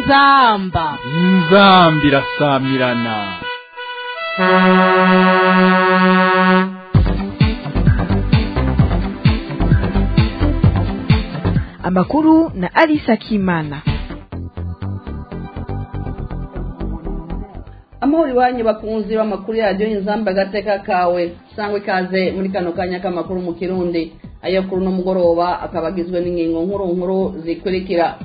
inzamba inzambi irasamirana amakuru na Alisa Kimana. amahoro iwanyu bakunzi b'amakuru yaryo inzamba agateka kawe sangwa ikaze muri kano kanya k'amakuru mu kirundi ayo kuri uno mugoroba akaba agizwe n'ingingo nkuru nkuru zikurikira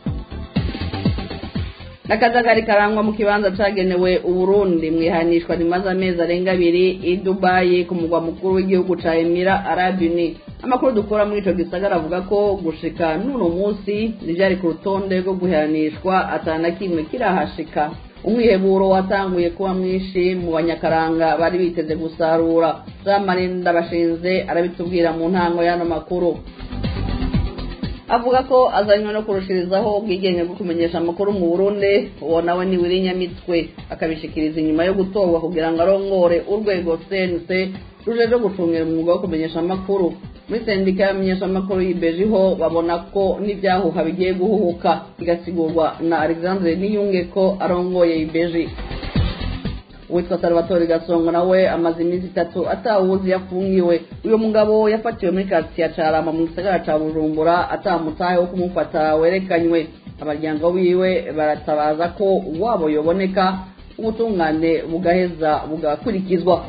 n'akajagari karangwa mu kibanza cagenewe uburundi mwihanishwa rimaze amezi arenga abiri i dubayi ku mugwa mukuru w'igihugu ca emira arabuni amakuru dukora muri ico gisagara avuga ko gushika n'uno munsi ntivyari ku rutonde rwo guhanishwa atana kimwe kirahashika umwiheburo watanguye kuba mwinshi mu banyakaranga bari biteze gusarura jean marie ndabashinze arabitubwira mu ntango y'ano makuru avuga ko azanywe no kurushirizaho ubwigenge bwo kumenyesha amakuru mu burundi uwo nawe ni wiri nyamitwe akabishikiriza inyuma yo gutorwa kugira ngo arongore urwego cnc rujeje gucungira umwuga wo kumenyesha amakuru muri sendika y'abamenyeshamakuru y'ibejiho babona ko n'ibyahuha bigiye guhuhuka bigasigurwa na alexandre niyunge ko arongoye ibeji uwitwa salvatore gasongo nawe amaze iminsi itatu atawuzi yafungiwe uyu mugabo yafatiwe muri kasiya carama mu gisagara ca bujumbura atamutahe wo kumufata werekanywe abaryango wiwe baratabaza ko wabo yoboneka ubutungane bugaheza bugakurikizwa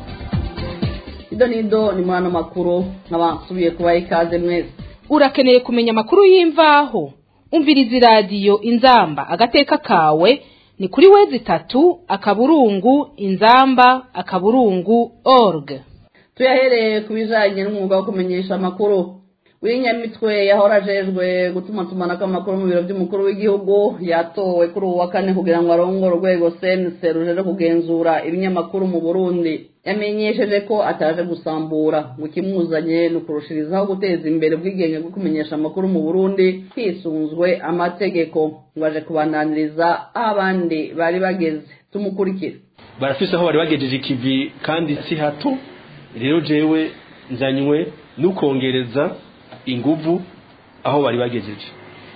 ido nido ni muri ano makuru nk'abasubiye kubaha ikaze mwese urakeneye kumenya amakuru y'imvaho umviriza iradiyo inzamba agateka kawe ni kuri wezi itatu akaburungu inzamba akaburungu org tuyahereye ku bijanye n'umwuga wo kumenyesha amakuru w'inyamitwe yahora ajejwe gutumatumanako amakuru mu biro by'umukuru w'igihugu yatowe kuri ubu wa kane kugira ngo arongore urwego sense rujeje kugenzura ibinyamakuru mu burundi yamenyesheje ko ataje gusambura ngo ikimuzanye ni ukurushirizaho guteza imbere ubwigenge bwo kumenyesha amakuru mu burundi hisunzwe amategeko ngo aje kubananiriza aho abandi bari bageze tumukurikire barafise aho bari bagejeje ikivi kandi si hato rero jewe nzanywe n'ukongereza inguvu aho bari bagejeje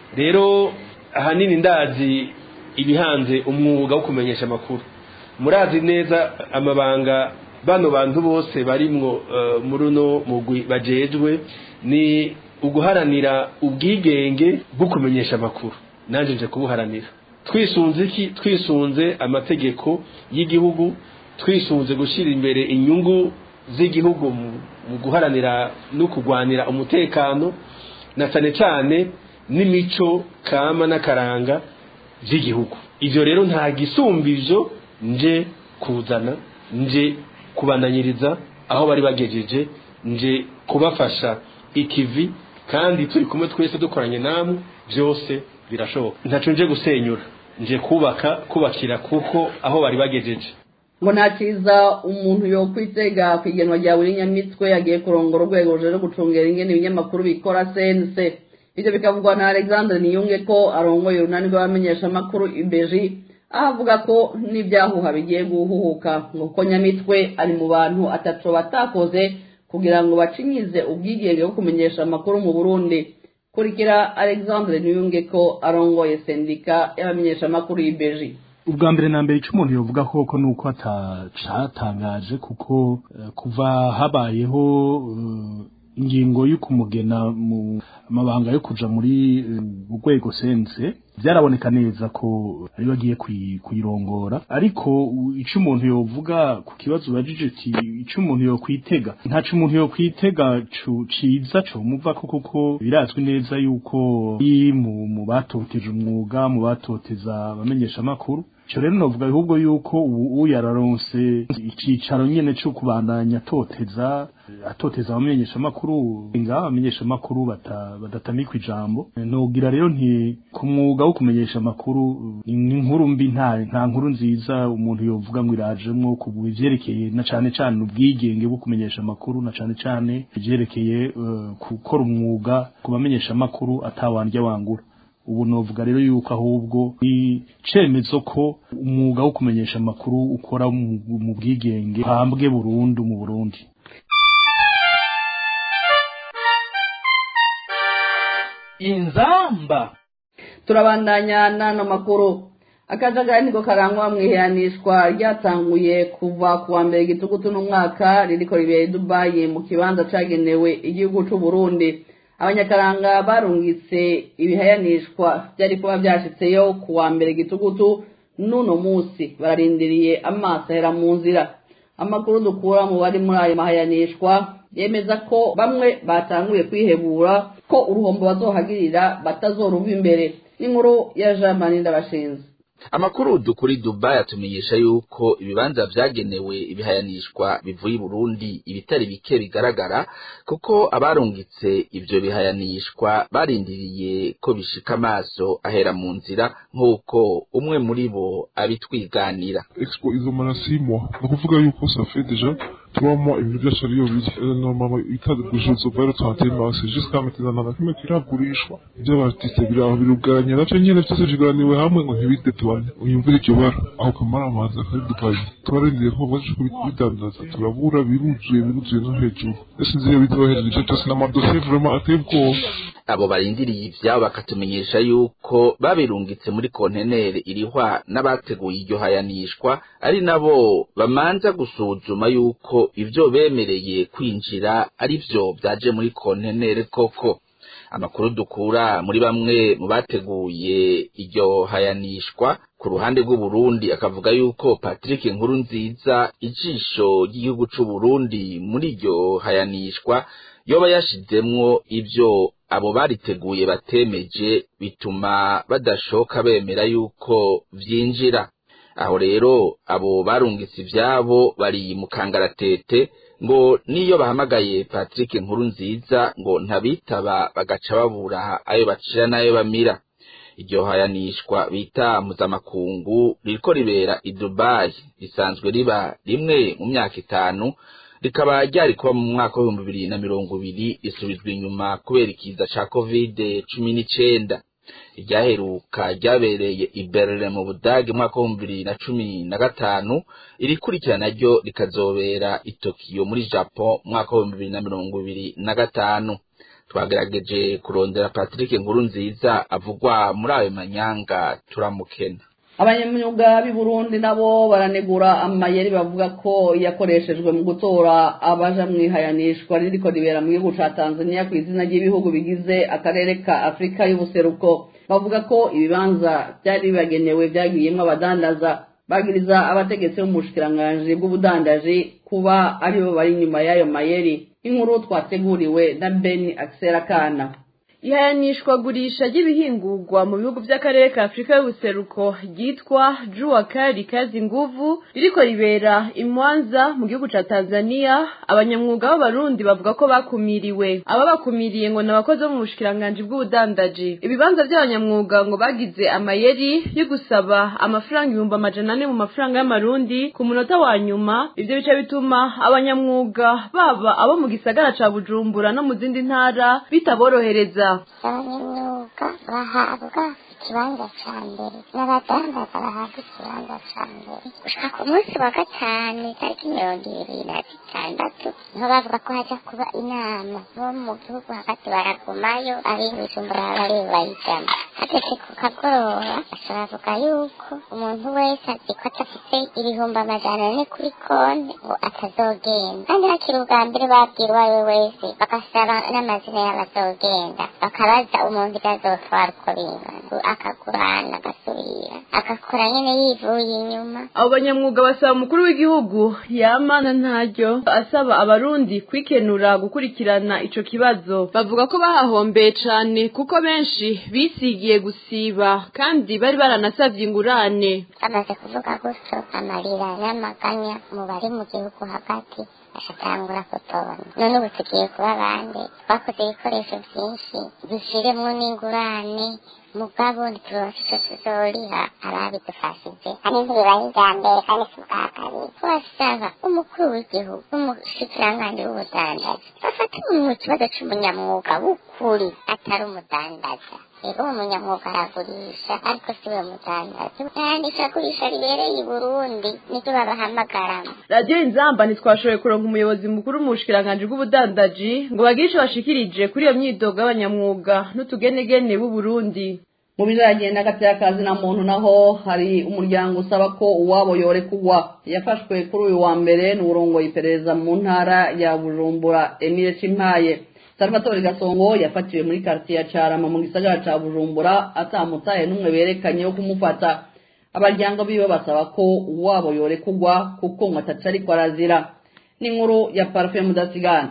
rero ahanini ndazi ibihanze umwuga wo kumenyesha amakuru murazi neza amabanga bano bantu bose barimwo muri uno mugwi bajejwe ni uguharanira ubwigenge bwo kumenyesha amakuru nanjye nje kubuharanira twisunze iki twisunze amategeko y'igihugu twisunze gushyira imbere inyungu z'igihugu mu guharanira no kurwanira umutekano na cyane cyane n'imico kama n'akaranga by'igihugu ibyo rero nta gisumbizo nje kuzana nje kubandanyiriza aho bari bagejeje nje kubafasha ikivi kandi turi kumwe twese dukoranye namwe byose birashoboka ntacu nje gusenyura nje kubaka kubakira kuko aho bari bagejeje ngo nta cyiza umuntu yokwitega ku igenwa rya buri nyamitwe yagiye kurongora urwego ruje gucungera ingene ibinyamakuru bikora sense ibyo bikavugwa na alexandre niyunge ko arongoye urunani rw'abamenyeshamakuru ibeji aho avuga ko n'ibyahuha bigiye guhuhuka ngo kuko nyamitwe ari mu bantu atatu batakoze kugira ngo bacinyize ubwigenge bwo kumenyesha amakuru mu burundi kurikira alexandre niyunge ko arongoye sendika y'abamenyeshamakuru y'ibeji ubwa mbere na mbere icyo umuntu yovuga koko ni uko atacatangaje kuko kuva habayeho ingingo yo kumugena mu mabanga yo kuja muri urwego sense byaraboneka neza ko ari bagiye kuyirongora ariko icyo umuntu yovuga ku kibazo ubajije ati icyo umuntu yokwitega ntaco umuntu yokwitega ciza co muva ko kuko birazwi neza yuko mu batoteje umwuga mu batoteza abamenyesha amakuru cyo rero novuga ahubwo yuko ubu yararonse icicaro nyene cyo kubandanya atoteza atoteza abamenyesha amakuru nga abamenyesha amakuru badatamikwa ijambo nogira rero nti ku mwuga wo kumenyesha amakuru inkuru mbi nta nta nkuru nziza umuntu yovuga ngo irajemwo ku bivyerekeye na cane cane ubwigenge bwo kumenyesha amakuru na cane cane ivyerekeye gukora umwuga ku bamenyesha amakuru atawandya wangura ubu novuga rero yuko ahubwo icemezo ko umwuga wo kumenyesha amakuru ukora mu bwigenge hambwe burundu mu Burundi inzamba turabandanya n'ano makuru akajagari niko karangwa mu iheranishwa ryatanguye kuva ku wa mbere gitugutu n'umwaka ririko ribera i dubayi mu kibanza cagenewe igihugu c'u burundi abanyakaranga barungitse ibihayanishwa vyari kuba vyashitseyo ku wa mbere gitugutu n'uno musi bararindiriye amaso ahera mu nzira amakuru dukura mu bari muri ayo mahayanishwa yemeza ko bamwe batanguye kwihebura ko uruhombo bazohagirira batazoruva imbere n'inkuru ya jean marie ndabashinze amakuru dukuri Dubai atumenyesha yuko ibibanza vyagenewe ibihayanishwa bivuye i Burundi ibitari bike bigaragara kuko abarungitse ivyo bihayanishwa barindiriye ko bishika amaso ahera mu nzira nk'uko umwe muri bo abitwiganira expo izomara six mois ni ukuvuga yuko ça fait déjà trois mois ibintu byose ariyo biri normalement itagurishirizo vero trente mars jusqu'à maintenant nta na kimwe kiragurishwa ivy'abartiste biri aho biruganye navyo nyene vyose biganiwe hamwe ngo ntibidetubane uyumvire iryo bara aho kamara amazi akari dupayi twararindiriye ko baje kubidandaza turabura biruzuye biruzuye no hejuru ese nzi iyo bizohereza ico cose n'amadosiye vraiment ateye ubwoba abo barindiriye ivyabo bakatumenyesha yuko babirungitse muri kontenere irihwa n'abateguye iryo hayanishwa ari nabo bamanza gusuzuma yuko ivyo bemereye kwinjira ari vyo vyaje muri kontenere koko amakuru dukura muri bamwe mu bateguye iryo hayanishwa ku ruhande rw'uburundi akavuga yuko patrick nkuru nziza ijisho ry'igihugu c'uburundi muri iryo hayanishwa yoba yashizemwo ivyo abo bariteguye batemeje bituma badashoka bemera yuko vyinjira aho rero abo barungitse ivyabo bari mu kangaratete ngo niyo bahamagaye Patrick nkuru nziza ngo ntabitaba bagaca babura ayo bacira n'ayo bamira iryo hayanishwa bita mpuzamakungu ririko ribera i Dubai risanzwe riba rimwe mu myaka itanu rikaba ryari kuba mu mwaka w'ibihumbi bibiri na mirongo ibiri risubizwa inyuma kubera ikiza ca covid cumi n'icenda iryaheruka ryabereye i Berlin mu Budage mu mwaka w'ibihumbi bibiri na cumi na gatanu irikurikirana ryo rikazobera i Tokyo muri Japan mu mwaka w'ibihumbi bibiri na mirongo ibiri na gatanu twagerageje kurondera Patrick nkuru nziza avugwa muri ayo manyanga turamukena abanyamyuga b'i burundi nabo baranegura amayeri bavuga ko yakoreshejwe mu gutora abaja mu ihayanishwa ririko ribera mu gihugu ca tanzania ku izina ry'ibihugu bigize akarere ka afurika y'ubuseruko bavuga ko ibibanza byari bibagenewe byagiyemwo abadandaza bagiriza abategetsi bo mu bushikiranganji bw'ubudandaji kuba aribo bari inyuma y'ayo mayeri inkuru twateguriwe na beni akisera kana ihayanishwagurisha ry'ibihingurwa mu bihugu by'akarere ka afurika y'ubuseruko ryitwa juwa kari kazi nguvu ririko ribera imwanza mu gihugu ca tanzania abanyamwuga b'abarundi bavuga ko bakumiriwe aba bakumiriye ngo ni abakozi bo mu bushikiranganji bw'ubudandaji ibibanza by'abanyamwuga ngo bagize amayeri yo gusaba amafaranga ibihumbi amajana ane mu mafaranga y'amarundi ku munota wa nyuma ivyo bica bituma abanyamwuga baba abo mu gisagara ca bujumbura no mu zindi ntara bitaborohereza abanyamyuga bahabwa ikibanza ca mbere n'abadandaza bahabwa ikibanza ca mbere gushika ku munsi wa gatanu itariki mirongo ibiri na zitandatu niho bavuga ko haja kuba inama bo mu gihugu hagati baragumayo abibujumbura bari bayijana hageze ku kagoroba baca bavuga yuko umuntu wese azi ko adafite ibihumbi amajana ane kuri konti ngo atazogenda kandi hakiri ubwa mbere babwira uwo ari we wese bagasaba n'amazina y'abazogenda bakabaza umuntu ibyo azotwara uko bingana akagurana agasubira agakora nyine yivuye inyuma abo banyamwuga basaba umukuru w'igihugu yamana ntaryo asaba abarundi kwikenura gukurikirana ico kibazo bavuga ko bahahombeye cane kuko benshi bisigiye gusiba kandi bari baranasavye ingurane bamaze kuvuga gutyo amarira n'amaganya mu bari mu gihugu hagati ashatangura kutobona none ubu tugiye kuba bande twakoze ibikoresho vyinshi dushiremwo n'ingurane mugabo ntituronse ico tuzoriha ababidufashije kandi ntibibaye irya mbere kandi si ubwa kabiri turasaba umukuru w'igihugu n'umushikiranganji w'ubudandaji bafate mu kibazo c'umunyamwuga w'ukuri atari umudandaza rero uwo munyamwuga aragurisha ariko si we mudandaza yandisha agurisha ribereye i burundi nivyo babahamagaramo radiyo inzamba ntitwashoboye kuronka umuyobozi mukuru mu bushikiranganji bw'ubudandaji ngo bagire ico bashikirije kuri iyo myidogo y'abanyamwuga n'utugenegene b'uburundi mu bijanye n'agateakazi na muntu naho hari umuryango usaba ko uwabo yorekugwa yafashwe kuri uyu wa mbere n'uburongoye iperereza mu ntara ya bujumbura emile cimpaye salvatore gasongo yafatiwe muri kartiye ya carama mu gisagara ca bujumbura atamutaye n'umwe berekanye wo kumufata abaryango biwe basaba ko uwabo yorekugwa kuko ngo ataca ariko arazira n'inkuru ya parufe mudasigana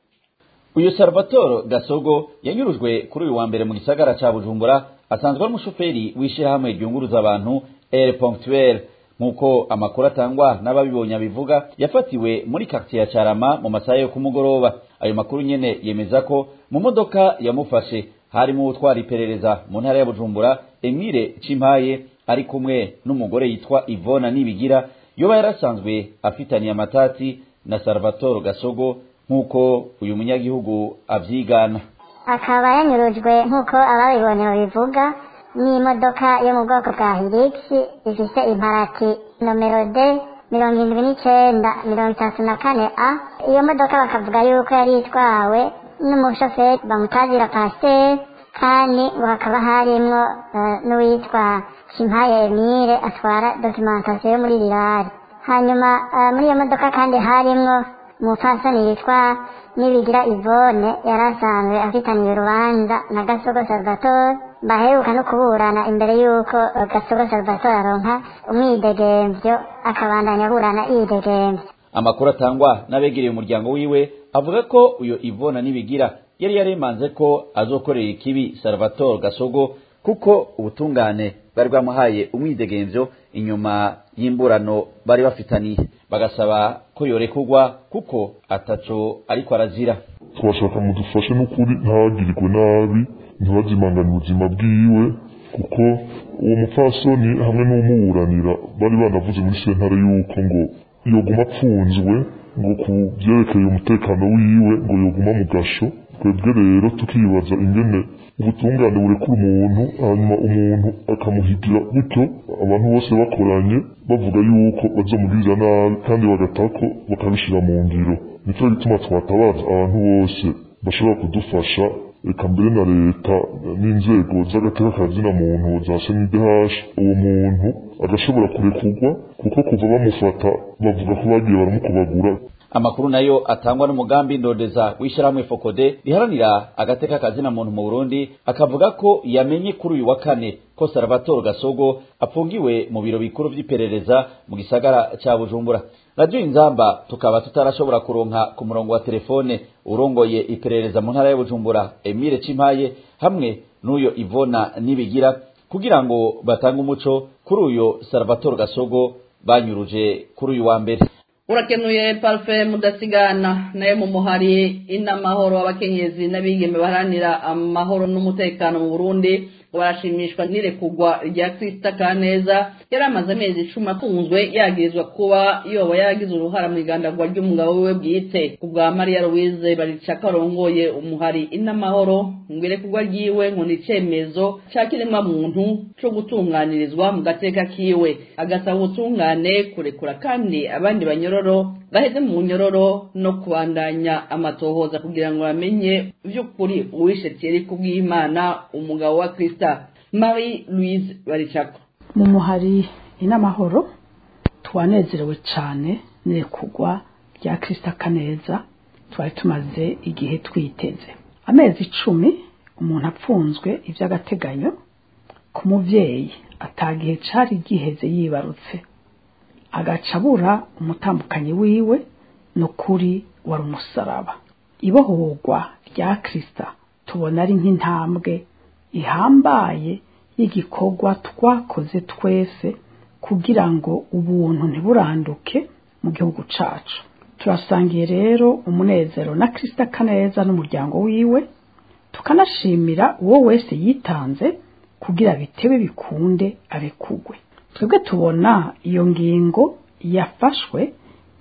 uyu salvatore gasogo yanyurujwe kuri uyu wa mbere mu gisagara ca bujumbura asanzwe ari umushoferi w'ishyirahamwe ryunguruza abantu air ponctuel nk'uko amakuru atangwa n'ababibonye abivuga yafatiwe muri quartier ya carama mu masaha yo kumugoroba ayo makuru nyene yemeza ko mu modoka yamufashe harimo utwara iperereza mu ntara ya bujumbura emile cimpaye ari kumwe n'umugore yitwa ivona nibigira yoba yarasanzwe afitaniye amatati na salvatore gasogo nk'uko uyu munyagihugu avyigana akaba yanyurujwe nk'uko ababibonye babivuga n'imodoka yo mu bwoko bwa hilix ifise imparati nomero d mirongo indwi n'icenda mirongo itatu na kane a iyo modoka bakavuga yuko yari itwawe n'umushoferi bamutazira pasiteri kandi ngo hakaba harimwo uh, n'uwitwa kimpaye emile atwara dokimentasiyo yo muri rirari hanyuma uh, muri iyo modoka kandi harimwo umupfasoni yitwa nibigira ivone yari asanzwe afitaniye urubanza na gasogo salvatore baheruka no kuburana imbere y'uko gasogo salvatore aronka umwidegemvyo akabandanya aburana yidegemvyo amakuru atangwa n'abegereye umuryango wiwe avuga ko uyo ivona nibigira yari yaremanze ko azokorera ikibi salvatore gasogo kuko ubutungane bari bwamuhaye umwidegemvyo inyuma y'imburano bari bafitaniye bagasaba ko yorekugwa kuko ataco ariko arazira twashaka mudufashe n'ukuri ntagirirwe nabi ntibazimangane ubuzima bwiwe kuko uwo mupfasoni hamwe n'umuburanira bari banavuze muri sentare yuko ngo yoguma apfunzwe ngo ku byerekeye umutekano wiwe ngo yoguma mu gasho twebwe rero tukibaza ingene ubutungane burekura umuntu hanyuma umuntu akamuhigira gutyo abantu bose bakoranye bavuga yuko bazamugirira nabi kandi bagatako bakabishira mu ngiro nicyo gituma twatabaza abantu bose bashobora kudufasha reka mbere na leta n'inzego z'agatekakazi na muntu za senidehashi uwo muntu agashobora kurekurwa kuko kuva bamufata bavuga ko bagiye baramukubagura amakuru nayo atangwa n'umugambi ndondeza w'ishyirahamwe fokode riharanira agateka kazina muntu mu burundi akavuga ko yamenye kuri uyu wa kane ko salvatore gasogo apfungiwe mu biro bikuru vy'iperereza mu gisagara ca bujumbura radiyo inzamba tukaba tutarashobora kuronka ku murongo wa telefone urongoye iperereza mu ntara ya bujumbura emile cimpaye hamwe n'uyo ivona nibigira kugira ngo batange umuco kuri uyo salvatore gasogo banyuruje kuri uyu wa mbere urakenuye parufe mudasigana nayo mu muhari inamahoro abakenyezi n'abigeme baharanira amahoro n'umutekano mu burundi ngo barashimishwa n'irekugwa rya kirisita kaneza yari amaze amezi icumi afunzwe yagirizwa kuba yoba yaragize uruhara mu igandagwa ry'umugabo wiwe bwite ku bwa mariya louise baricaka arongoye umuhari inamahoro ngo irekugwa ryiwe ngo ni icemezo ca kiremwa muntu co gutunganirizwa mu gateka kiwe agasaba ubutungane kurekura kandi abandi banyororo baheze mu nyororo no kubandanya amatohoza kugira ngo bamenye vy'ukuri uwishe Thierry kubw'Imana umugabo wa Krista Marie Louise Baricako mu muhari inamahoro twanezerewe cyane nirekugwa rya Krista Kaneza twari tumaze igihe twiteze amezi icumi umuntu apfunzwe iby'agateganyo ku muvyeyi atagihe cari giheze yibarutse agaca abura umutambukanyi wiwe ni ukuri wari umusaraba ibohorwa rya kirisita tubona ari nk'intambwe ihambaye y'igikorwa twakoze twese kugira ngo ubuntu ntiburanduke mu gihugu cacu turasangiye rero umunezero na kirisita kaneza n'umuryango wiwe tukanashimira uwo wese yitanze kugira bitebe bikunde arekugwe twebwe tubona iyo ngingo yafashwe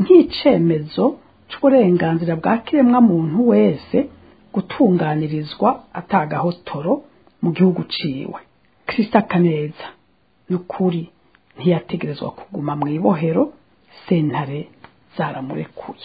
nk'icemezo c'uburenganzira bwa kiremwa muntu wese gutunganirizwa atagahotoro mu gihugu ciwe Krista Kaneza nukuri ntiyategerezwa kuguma mu ibohero sentare zaramurekuye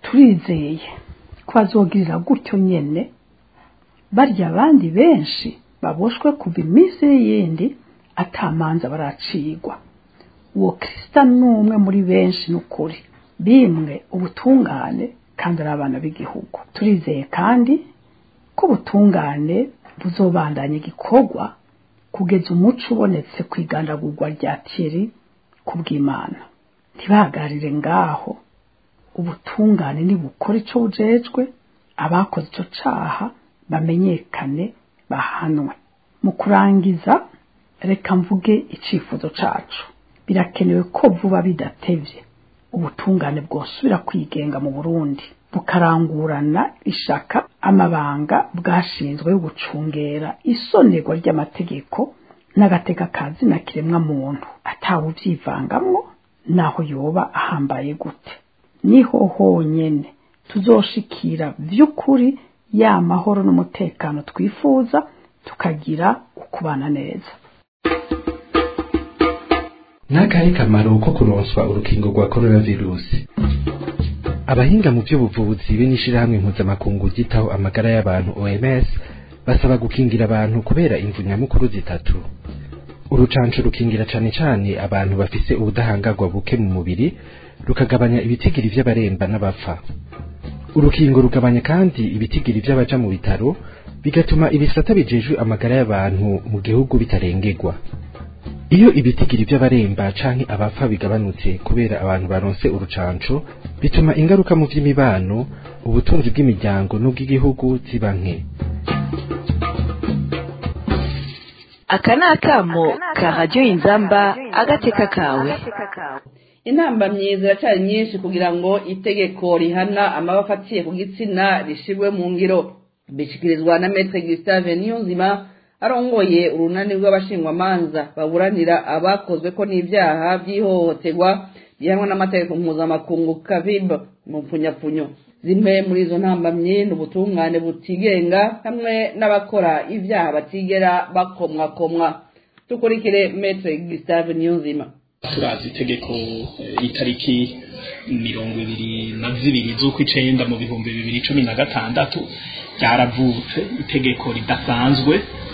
turizeye ko azogirira gutyo nyene barya abandi benshi baboshwe kuva iminsi y'iyindi atamanza baracigwa uwo kirisita ni umwe muri benshi n'ukuri bimwe ubutungane kandi ari abana b'igihugu turizeye kandi ko ubutungane buzobandanya igikorwa kugeza umuco ubonetse ku igandagurwa rya tiri ku bw'imana ntibahagarire ngaho ubutungane nibukora icyo bujejwe abakoze icyo caha bamenyekane bahanwe mu kurangiza reka mvuge icyifuzo cacu birakenewe ko vuba bidatevye ubutungane bwosubira kwigenga mu burundi bukarangurana ishaka amabanga bwashinzwe yo gucungera isonerwa ry'amategeko n'agateka kazi na kiremwa muntu atawe uvyivangamwo naho yoba ahambaye gute niho honyene tuzoshikira vy'ukuri ya mahoro n'umutekano twifuza tukagira ukubana neza n'akahe kamaro ko kuronswa urukingo rwa coronavirusi abahinga mu by'ubuvuzi be n'ishirahamwe mpuzamakungu ryitaho amagara y'abantu OMS basaba gukingira abantu kubera imvu nyamukuru zitatu urucanco rukingira cane cane abantu bafise ubudahangarwa buke mu mubiri rukagabanya ibitigiri vy'abaremba n'abapfa urukingo rugabanya kandi ibitigiri vy'abaja mu bitaro bigatuma ibisata bijejwe amagara y'abantu mu gihugu bitarengerwa iyo ibitigiri by'abaremba canke abapfa bigabanutse kubera abantu baronse urucanco bituma ingaruka mu vy'imibano ubutunzi bw'imiryango n'ubw'igihugu ziba nke aka ni akamo ka radiyo inzamba agateka kawe intambamyi ziracyari nyinshi kugira ngo itegeko rihana amaba afatiye ku gitsina rishirwe mu ngiro bishikirizwa na metre gustave niyonzima arongoye urunani rw'abashingwamanza baburanira abakozwe ko n'ibyaha by'ihohoterwa bihanwa n'amategeko mpuzamakungu kavib mu mpfunyapfunyo zimwe muri izo ntambamyi ni ubutungane butigenga hamwe n'abakora ibyaha batigera bakomwakomwa dukurikire metre gustave niyonzima turazi itegeko itariki mirongo ibiri na zibiri z'ukw'icenda mu bihumbi bibiri cumi na gatandatu ryaravutse itegeko ridasanzwe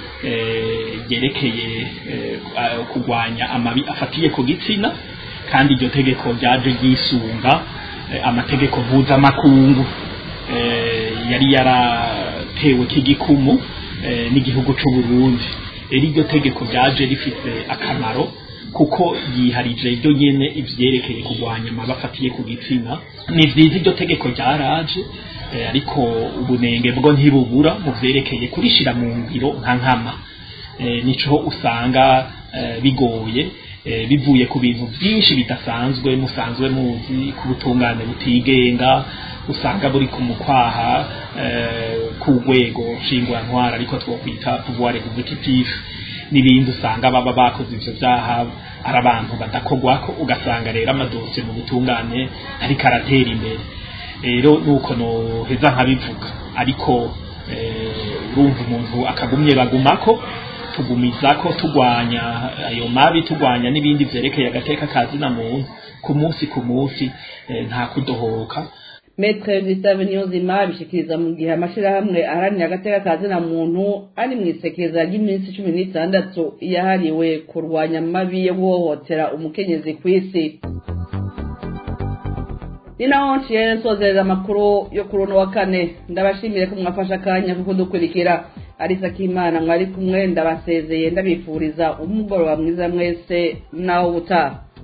ryerekeye kurwanya amabi afatiye ku gitsina kandi iryo tegeko ryaje ryisunga amategeko mpuzamakungu yari yaratewe k'igikumu n'igihugu cy'u Burundi rero iryo tegeko ryaje rifite akamaro kuko yiharije ryo nyene ivyerekeye kurwanya amabi afatiye ku gitsina ni vyiza iryo tegeko ryaraje ariko ubunenge bwo ntibubura mu vyerekeye kurishira mu ngiro nka nkama nico usanga bigoye bivuye ku bintu byinshi bidasanzwe musanzwe muzi ku butungane butigenga usanga buri ku mukwaha ku rwego nshingurantwara ariko twokwita pouvoir executif n'ibindi usanga baba bakoze ivyo vyaha ari abantu badakogwako ugasanga rero amadosiye mu butungane ariko aratera imbere rero nuko noheza nkabivuga ariko urumva umuntu akagumye bagumako tugumizako tugwanya ayo mabi tugwanya n'ibindi vyerekeye agateka kazina muntu ku munsi ku munsi nta kudohoka metre gustave niyonzima bishikiriza mu gihe amashirahamwe aharanira agateka kazina muntu ari mu isekeza ry'iminsi cumi n'itandatu yahariwe kurwanya amabi yo guhohotera umukenyezi ku isi ni naho nciye nsozereza amakuru yo kuri uno wa kane ndabashimire ko mwafashe akanya kuko dukurikira arisa k'imana mwari kumwe ndabasezeye ndabifuriza umugoroba mwiza mwese naho ubutaha